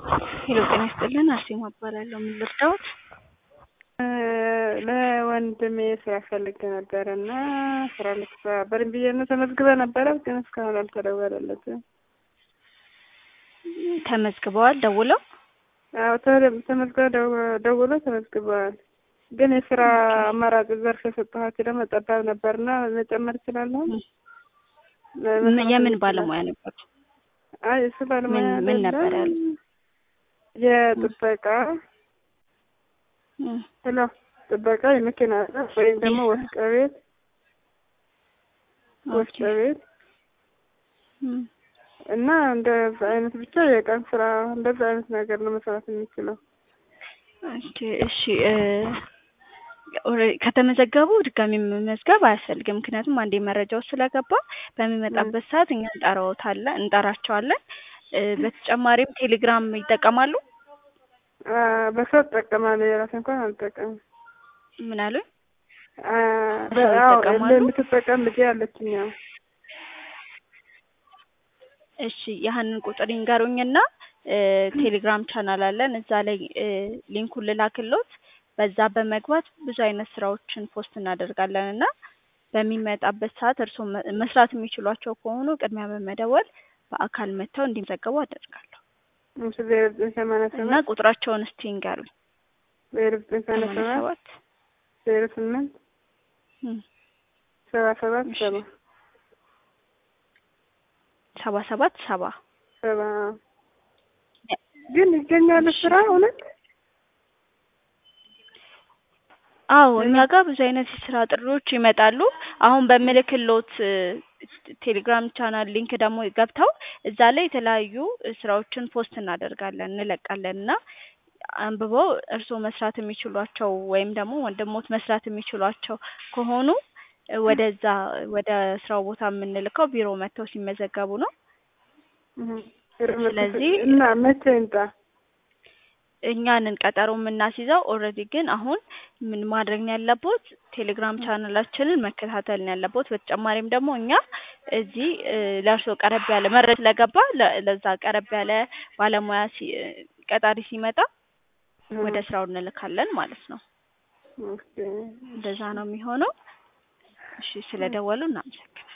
ሄሎ ጤና ይስጥልን አርሴማ እባላለሁ። ምን ልርዳዎት? ለወንድሜ ስራ ፈልጌ ነበረ እና ስራ ልክሳ በደንብ ብዬ ነው ተመዝግበ ነበረ፣ ግን እስካሁን አልተደወለለትም። ተመዝግበዋል ደውለው? አዎ ተመዝግበ ደውሎ ተመዝግበዋል። ግን የስራ አማራጭ ዘርፍ የሰጠኋቸው ደግሞ ጠባብ ነበርና መጨመር እችላለሁ። የምን ባለሙያ ነበር? አይ እሱ ባለሙያ ምን ነበር ያሉት? የጥበቃ ሄሎ ጥበቃ የመኪና ወይም ደግሞ ወፍጮ ቤት ወፍጮ ቤት እና እንደዛ አይነት ብቻ የቀን ስራ እንደዛ አይነት ነገር ነው መስራት የሚችለው። ኦኬ እሺ። ከተመዘገቡ ድጋሚ መመዝገብ አያስፈልግም። ምክንያቱም አንዴ መረጃው ስለገባ በሚመጣበት ሰዓት እኛ እንጠራዎታለን እንጠራቸዋለን። በተጨማሪም ቴሌግራም ይጠቀማሉ? በሰው እጠቀማለሁ፣ የራሴ እንኳን አልጠቀምም። ምን አሉ? የምትጠቀም ልጅ አለችኝ። እሺ ያህንን ቁጥር ይንገሩኝና ቴሌግራም ቻናል አለን እዛ ላይ ሊንኩን ልላክሎት በዛ በመግባት ብዙ አይነት ስራዎችን ፖስት እናደርጋለን እና በሚመጣበት ሰዓት እርስዎ መስራት የሚችሏቸው ከሆኑ ቅድሚያ በመደወል በአካል መጥተው እንዲመዘገቡ አደርጋለሁ። እና ቁጥራቸውን እስቲ ይንገሩኝ። ዜሮ ዘጠኝ ሰማንያ ሰባት ዜሮ ስምንት ሰባ ሰባት ሰባ ሰባ ሰባት ሰባ ሰባ ግን ይገኛሉ ስራ እውነት? አዎ እኛ ጋር ብዙ አይነት የስራ ጥሪዎች ይመጣሉ። አሁን በምልክሎት ቴሌግራም ቻናል ሊንክ ደግሞ ገብተው እዛ ላይ የተለያዩ ስራዎችን ፖስት እናደርጋለን እንለቃለን እና አንብበው እርስዎ መስራት የሚችሏቸው ወይም ደግሞ ወንድሞት መስራት የሚችሏቸው ከሆኑ ወደዛ ወደ ስራው ቦታ የምንልከው ቢሮ መጥተው ሲመዘገቡ ነው። ስለዚህ እና መቼ ይምጣ? እኛንን ቀጠሮ የምናስይዘው ኦልሬዲ ግን አሁን ምን ማድረግ ነው ያለቦት? ቴሌግራም ቻናላችንን መከታተል ነው ያለቦት። በተጨማሪም ደግሞ እኛ እዚህ ለእርስዎ ቀረብ ያለ መረጃ ስለገባ ለዛ ቀረብ ያለ ባለሙያ ቀጣሪ ሲመጣ ወደ ስራው እንልካለን ማለት ነው። እንደዛ ነው የሚሆነው። እሺ ስለደወሉ እናመሰግናለን።